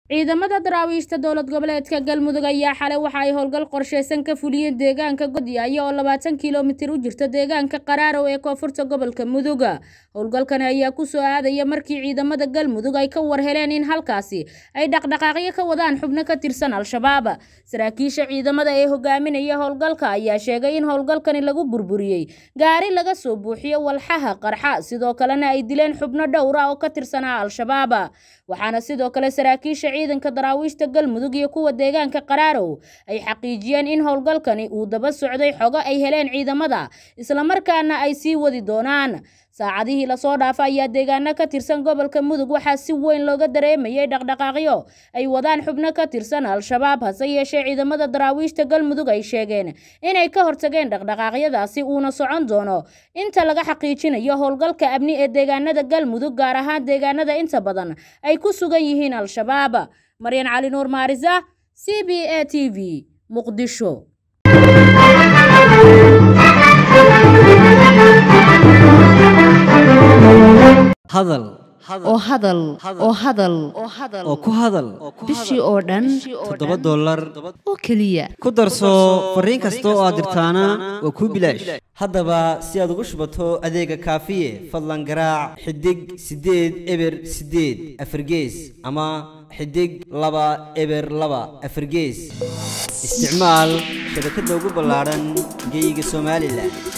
ciidamada daraawiishta dowlad goboleedka galmudug ayaa xalay waxa ay howlgal qorsheysan ka fuliyeen deegaanka godyaaya oo labaatan kilomitir u jirta deegaanka qaraarow ee koonfurta gobolka mudug howlgalkani ayaa kusoo aadaya markii ciidamada galmudug ay ka warheleen in halkaasi ay dhaqdhaqaaqyo ka wadaan xubno ka tirsan al-shabaab saraakiisha ciidamada ee hogaaminaya howlgalka ayaa sheegay in howlgalkani lagu burburiyey gaari laga soo buuxiyo walxaha qarxa sidoo kalena ay dileen xubno dhowra oo ka tirsanaa al-shabaab waxaana sidoo kale saraakiisha ciidanka daraawiishta galmudug iyo kuwa deegaanka qaraarow ay xaqiijiyeen in howlgalkani uu daba socday xogo ay heleen ciidamada islamarkaana ay sii wadi doonaan saacadihii lasoo dhaafa ayaa deegaano ka tirsan gobolka mudug waxaa si weyn looga dareemayay dhaqdhaqaaqyo ay wadaan xubno ka tirsan al-shabaab hase yeeshee ciidamada daraawiishta galmudug ay sheegeen inay ka hortageen dhaqdhaqaaqyadaasi uuna socon doono inta laga xaqiijinayo howlgalka amni ee deegaanada galmudug gaar ahaan deegaanada inta badan ay ku sugan yihiin al-shabaab maryan cali nuur maarisa c b a t v muqdisho hadal oo hadal oo hadal oo ku hadal bishii oo dhan toddoba dollar oo keliya ku darso fariin kasta oo aad dirtaana waa kuu bilaash haddaba si aad ugu shubato adeega kaafiye fadlan garaac xidig siddeed eber siddeed afargees ama xidig laba eber laba afargees isticmaal shabakadda ugu ballaadhan geeyiga somalilan